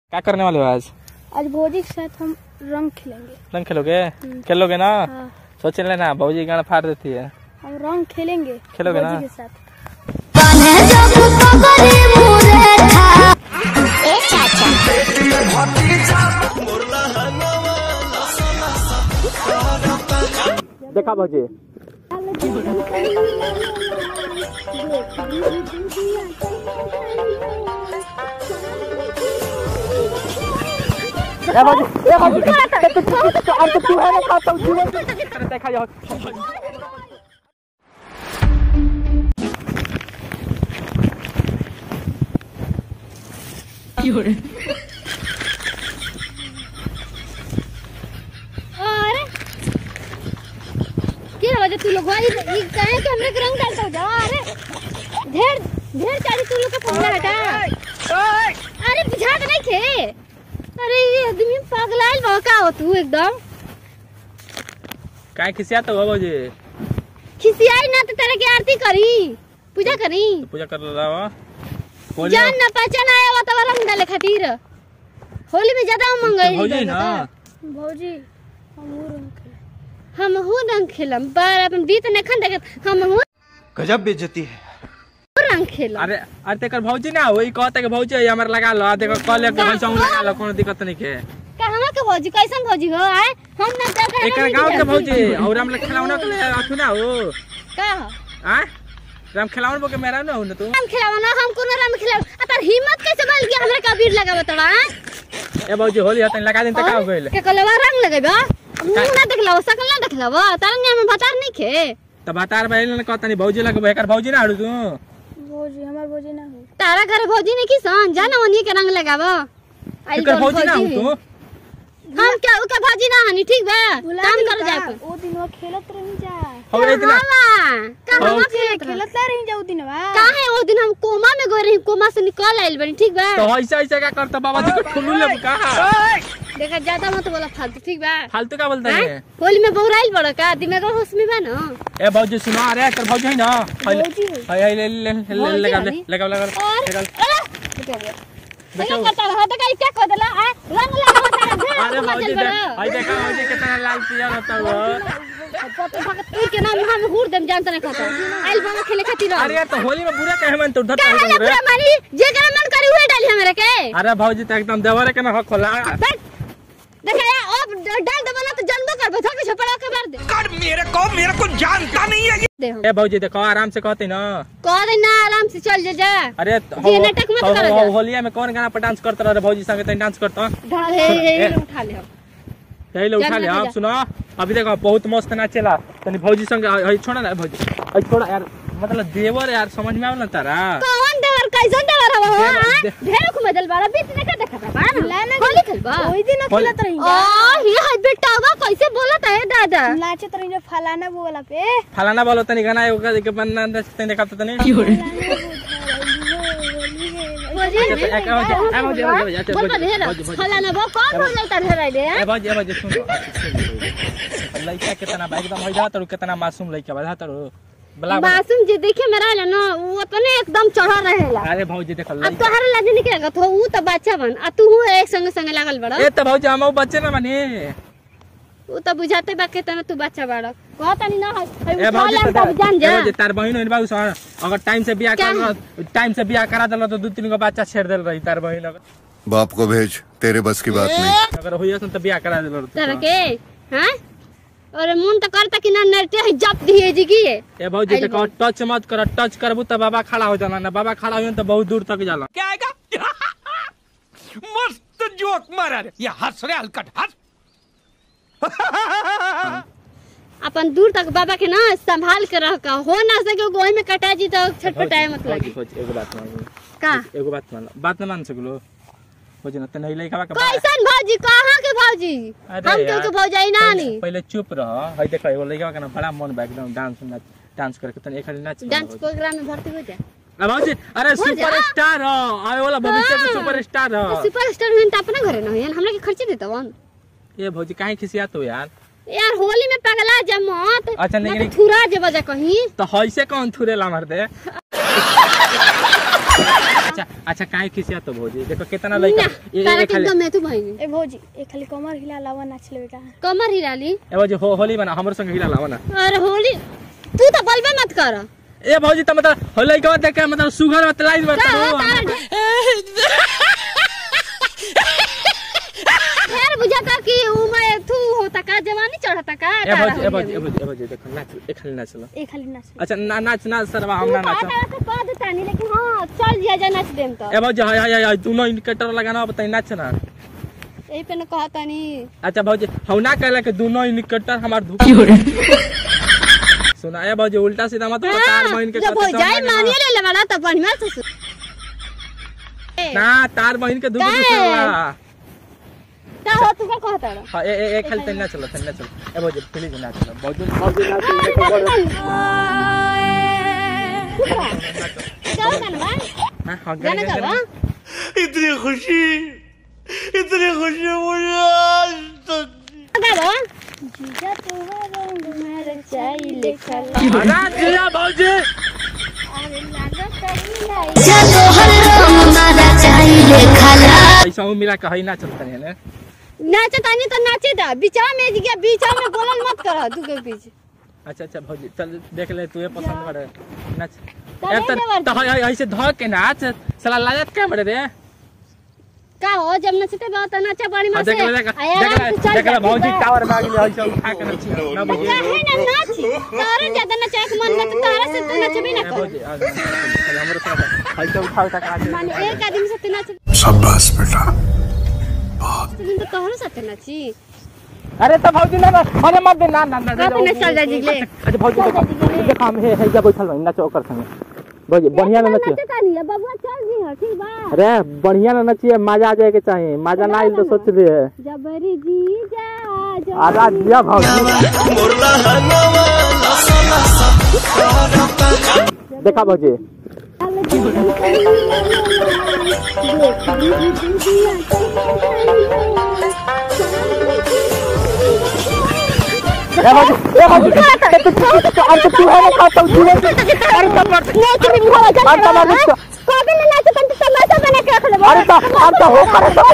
क्या करने वाले हो आज आज भोजी के साथ हम रंग खेलेंगे रंग खेलोगे खेलोगे ना हाँ सोच लेना भौजी गाना फाड़ देती है हम रंग खेलेंगे खेलोगे ना? भोजी के साथ देखा भौजी ए भौजी ए भौजी तो तू अब तो तू है ना खाता हूँ जीवन देखा जाओ अरे क्या वजह तू लोग भाई ये कहे कि हमने के रंग डालता हो जाओ अरे ढेर ढेर चारी तू लोग का पगला हटा अरे बुझात नहीं थे अरे ये आदमी पगलाइल बा का हो तू एकदम काय खिसिया तो भौजी खिसियाई ना तो तेरे की आरती करी पूजा करी पूजा कर रहा हो जान ना पहचान आया हुआ तब रंग डाले खातिर होली में ज्यादा उमंग है भौजी ना भौजी हम वो रंग खेले हम हूँ रंग खेलम पर अपन बीत ने खन देखे हम हूँ गजब बेइज्जती है रंग खेलम अरे अरे तेकर भौजी ना वही कहते कि भौजी हमारे लगा लो देखो कल एक भैंसा लगा लो कोनो दिक्कत नहीं के कहाँ के भौजी कैसन भौजी हो आए हम ना जाकर एक गांव के भौजी और हम लोग खिलावना के लिए अथु ना हो का आ राम खिलावन बोके मेरा ना हो ना तू हम खिलावा ना हम कोनो रंग खिलाव अतर हिम्मत कैसे बल गया हमरा कबीर लगाव तड़ा ए भौजी होली हतन लगा दिन तक का हो गइल के कलवा रंग लगेबा मुंह ना देखलाव सकल ना देखलाव तार ने हम बता नहीं खे त बतार बहिल ने कहता नहीं भौजी लगे बेकार भौजी ना हड़ू तू भौजी हमार भौजी ना हो तारा घर भौजी ने की सन जाना वनी के रंग लगाव आई एकर भौजी ना हो तू हम क्या उका भौजी ना हनी ठीक बा काम कर जा ओ दिनवा खेलत रही जा हो गई इतना कहां हो। खेलत खेलत रही जा ओ दिनवा काहे वो दिन हम कोमा में गए रही कोमा से निकल आइल बनी ठीक बा तो ऐसा ऐसा का करता बाबा जी को ठुल्लू ले का देखा ज्यादा मत बोला फालतू ठीक बा फालतू का बोलता हैं? है होली में बौराइल बड़ा का दिमाग में होश में बा ना ए भौजी सुनो अरे कर भौजी है ना भौजी है। हाय हाय ले ले ले भौजी लगा वाली? लगा लगा और लगा अरे देखा करता रहा तो कहीं क्या कर देला आ रंग लगा तारा ढेर अरे मचल भौजी बड़ा। देख हाय देखा भौजी कितना लाल पिया रहता हो पता भगत तू के नाम हम हुर देम जानत नहीं खाता आइल बाबा खेले खातिर अरे यार तो होली में बुरा कहे मन तो धर काहे ला पूरा मानी जे करे मन करी उहे डाली हमरे के अरे भौजी तो एकदम देवरे के ना हक खोला बैठ देखा यार अब डाल दे बना तो जन्म कर बता के छपड़ा के मार दे कर मेरे को मेरे को जानता नहीं है दे हम ए भौजी देखो आराम से कहते ना कह दे ना आराम से चल जा जा अरे जी, नाटक मत करो जा। होलिया में कौन गाना पर डांस करता रहे भौजी संगे तनी डांस करता ढाल हे हे हे उठा ले हम यही ले उठा जा, ले जा, आप जा। सुनो अभी देखो बहुत मस्त नाचेला तनी भौजी संगे हई छोड़ा ना भौजी हई छोड़ा यार मतलब देवर यार समझ में आवला तारा कौन देवर कैसन देवर हवा हो देवर, हाँ? दे- ढेर को मजल बारा बीच ने का देखा था बारा होली खेलबा ओही दिन होली- खेलत रही ओ जा ये है बेटावा कैसे बोलत है दादा नाचत रही जा फलाना बोला पे फलाना बोलो तनी गाना एगो के बनना तनी देखा तनी बोली अच्छा, तो एक भौजी, ए भौजी, ए भौजी, अच्छा, बोल भौजी, ढेर भौजी, भौजी। फलाना बो कौन बोल जाता ढेर आइले ए भौजी ए भौजी सुनो सुनो। लइका कितना बा एकदम हो जात कितना मासूम लइका बा जात बला मासूम जे देखे में रहला ना वो अपने एकदम चढ़ा रहेला अरे भौजी देखो अब लइका तोहरा लाज निकलेगा तो वो तो बच्चा बन आ तू एक संग संग लागल बड़ा ए त भौजी हम बच्चे ना बनी वो तो बुझाते बा के तना तू बच्चा बड़ा कहता नहीं ना है ए भौजी उठा तो ले जान जा ए भौजी तार बहिन होइन बाबू सर अगर टाइम से बियाह क्या कर टाइम से बियाह करा देला तो दू तीन गो बच्चा छेड़ देल रही तार बहिन अगर बाप को भेज तेरे बस की बात नहीं अगर होइए तो बियाह करा देल तरह के हैं और मन तो करता कि ना नरते है जप दिए जी की ए भौजी आइल देखो टच मत कर टच करबू त बाबा खड़ा हो जाला ना बाबा खड़ा होइए तो बहुत दूर तक जाला क्या आएगा मस्त जोक मारा रे ये हंस रे हलकट हंस अपन दूर तक बाबा के ना संभाल के रह का हो ना सके गोई में कटा जी तो छटपटाए मत लगे भौजी, एगो बात मान का एगो बात मान बात ना मान सकलो भौजी ना तने लइका का कैसन भौजी कहाँ के भौजी अरे हम यार, के भौजाई ना पहले- नी पहले चुप रह हई देखो एगो लइका का ना बड़ा मन बा एकदम डांस नाच डांस करके तने एखनी नाच डांस प्रोग्राम में भर्ती हो जा अब भौजी अरे हो जा। सुपर स्टार हो आए वाला भविष्य में हाँ। सुपर स्टार हो सुपर स्टार हुई तो अपना घरे ना हुई हमरा के खर्चे देता वन ये भौजी काहे खिसियात हो यार यार होली में पगला जा मत अच्छा, लेकिन- ना तो थुरा जे बजा कहीं तो हईसे कौन थुरेला मार दे अच्छा अच्छा काहे खिसिया तो भौजी देखो कितना लड़का ना ये तारा ये के खाली एकदम मैं तू भाई ए भौजी ए खाली कमर हिला लावा नाच लेवे का कमर हिलाली ए भौजी हो होली बना हमर संग हिला लावा ना अरे होली तू तो बलबे मत कर ए भौजी त मतलब होली के बाद देख के मतलब सुगर मत लाई का बता हो तारा यार बुझाता कि उमर तू होता का जवानी चढ़ता का ए तारा भौजी ए भौजी होली ए में। भौजी ए भौजी देखो नाच ए खाली नाच लो ए खाली नाच ले अच्छा ना नाच नाच सरवा हम तू ना कहा नाच तारा से कह देता नहीं लेकिन हाँ चल जिया जा नाच देम तो ए भौजी हाय हाय हाय तू नो इंडिकेटर लगाना बताई नाच ना यही पे न कहता नहीं अच्छा भौजी हम ना कहला कि दोनों इंडिकेटर हमार धुक सुना ए भौजी उल्टा सीधा मत बता तार बहन के जब हो कहते जाए समझ में ना। मानिए ले लेवाला तब बढ़िया से सुन ना तार बहन के धुक काहे? धुक होला का हो तू का कहता रहा हाँ, ए ए ए खाली तन्ना चलो तन्ना चलो ए भौजी प्लीज ना चलो भौजी भौजी ना चलो देखो बड़ क्या गाना बा हां हां गाना गाना गावा इतनी खुशी इतनी खुशी मुझे आज तक गावा जीजा तोहर रंग में रचाई लिखल गाना दिया भौजी अरे लागत लाई ऐसा हूँ मिला कहीं ना चलता है ना नाचे तानी तो नाचे दा बीचा में गया बीचा में बोलल मत कर तू के बीच अच्छा अच्छा भौजी चल देख ले तू ये पसंद करे नाच तो ए नहीं तर देवर तो हाय हाय ऐसे धो के नाच साला लाजत क्या बड़े रे का हो जब नचते बा तो नाचा पानी में हाँ, से देख ले देख आया देख आराम से चल ले देख ले जा, भौजी ठीक बा? टावर में आ गई ऐसे उठा के नाच ना भौजी काहे ना नाच तारा ज्यादा नचाए के मन में तो तारा से तू नचबे ना ए, कर भौजी आ जा, चल, हमरो साथ ऐसे उठा उठा के नाच माने एक आदमी से तू नाच शाबाश बेटा तो तोहरो साथ नाची अरे तो भौजी ना ना अरे मत दे ना ना ना कब ना चल जा जिगले अच्छा भौजी देखो देखो हम हे हे जा बैठल हई नाचो ओकर संगे भौजी बढ़िया ना नचिए नाचे तानी है बबुआ चल जी हो ठीक बा अरे बढ़िया ना नचिए मजा आ जाए के चाहिए मजा ना आइल तो सोच रही है जबरी जी जा जा आजा दिया भौजी देखा भौजी ए भौजी ए भौजी तो तू अब तो तू है ना खाता हूं जीवन अरे सब मत अरे सब मत कबे ना नाच तंत तमाशा बना के रख ले अरे तो अरे तो हो करे तो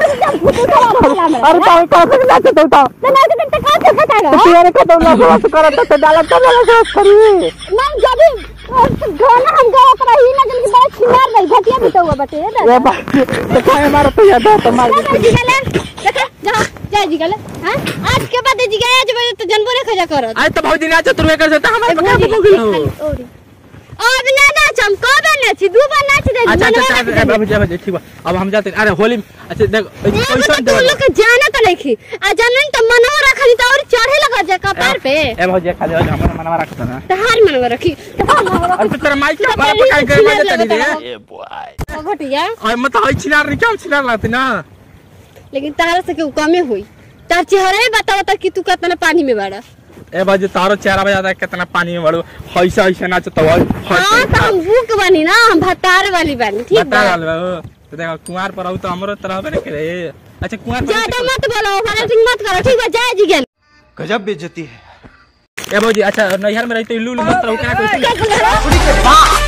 अरे तो हम कहां से नाच तो तो ना नाच तंत का से बता तू ये का तो ना बस कर तो डाला तो ना बस करी ना जब गाना हम गाया कर ही ना जल्दी बड़ा छिनार नहीं घटिया भी तो हुआ बटे ए भाई तो काय मारो तो याद तो मार जा जी गले देखा जा जा जी गले हां आज के बाद जी गया जब तो जनबो ने खजा करत आज तो भौजी नाच तू कर सकता हमारे पका हो गई अब ना नाच हम कब नाच दू बार नाच दे अच्छा अच्छा अच्छा ए, भौजी भौजी ठीक बा अब हम जाते हैं। अरे होली में- अच्छा देख एगो कैसा तो तू लोग के जाना तो नहीं आ जानन तो मनवा रखली तो और चढ़े लगा जा कपार पे ए भौजी खाली हो जा हमारा मनवा रखता ना तहार मनवा रखी तहार मनवा अरे तो तेरा माइक क्या हमारा पका के मजा तड़ी रे रखी घटिया और मत होई छिनार नहीं क्या छिनार लाती ना लेकिन तारा से केहू कमे हुई तार चेहरा ही बतावता कि तू कितना पानी में बाड़ा ए भौजी तारो चेहरा बजा दे कितना पानी में बड़ो ऐसा ऐसा नाच तो हाँ तो हम बुक बनी ना हम भतार वाली बनी ठीक बता बा डाल तो देखो कुंवार पर आऊ तो हमरो तरह बने करे अच्छा कुंवार पर ज्यादा मत बोलो फाइटिंग मत करो ठीक बा जाए जी गेल गजब बेइज्जती है ए भौजी अच्छा नैहर में रहते लूल मत रहो क्या कोई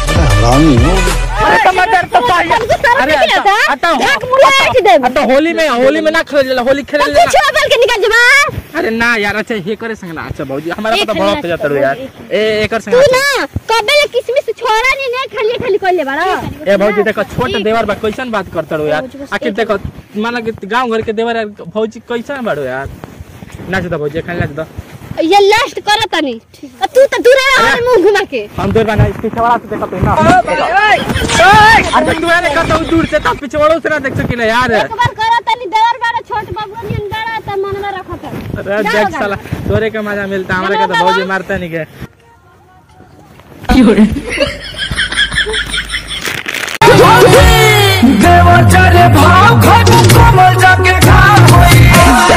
अरे टमाटर तो चाहिए अरे अटा अटा होली में होली में ना खेल होली खेल कुछ बोल के निकल जबा अरे ना यार अच्छा हे करे संग ना अच्छा भौजी हमारा एक तो बड़ा खेलना हो जाता रो यार ए एकर संग तू अच्छा। ना कबे ले किसमिस छोड़ा नहीं नहीं खाली खाली कर ले बाड़ा ए भौजी देखो छोट देवर बा कैसन बात करता रो यार आखिर देखो माना कि गांव घर के देवर यार भौजी कैसन बाड़ो यार नाच दो भौजी खाली नाच दो ये लास्ट करा तनी अब तू तो दूर रहा और मुंह घुमा के हम दूर बना पीछे वाला से देखो तो ना अरे तू यार कहता हूं दूर से तो पीछे वालों से ना देख सकिले यार एक बार करा तनी देवर बाड़ा छोट बाबू नियन बाड़ा त मनवा रखत अरे देख साला तोरे का मजा मिलता हमारे का तो भौजी मारता नहीं के देवचारे भाव खटू कमल जाके घाव होई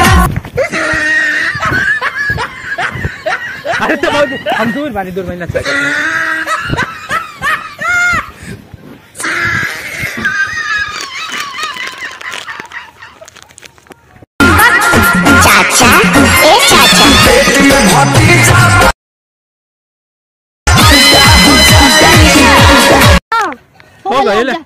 अरे तो भौजी हम दूर बानी दूर बानी नाच हो गइल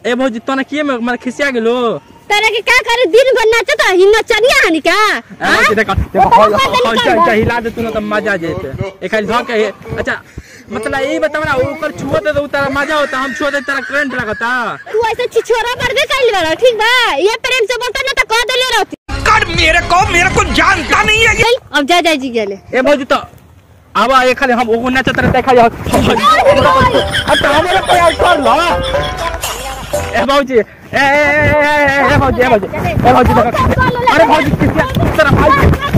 ए भौजी तोने किए में मारे खिसिया गेलो तेरे के का करे दिन भर नाचत ही नचनिया हनी का ए भौजी देखो देखो हौ हौ हौ हिला दे तू ना त मजा जेते ए खाली धो के अच्छा मतलब यही बता ना ऊपर छुआ दे तो तारा मजा होता हम छुआ दे तारा करंट लगता तू ऐसे छिछोरा मरबे कइल बारा ठीक बा ये प्रेम से बोलता ना तो कह देले रहती कर मेरे को मेरे को जानता नहीं है चल अब जा जा जी गेले ए भौजी तो अब ये खाली हम ओगो नाचत रहे देखा जा अच्छा हमारे पे यार कर लो ए भौजी ए ए ए ए ए भौजी ए भौजी ए भौजी देखो अरे भौजी किसी तरह भाई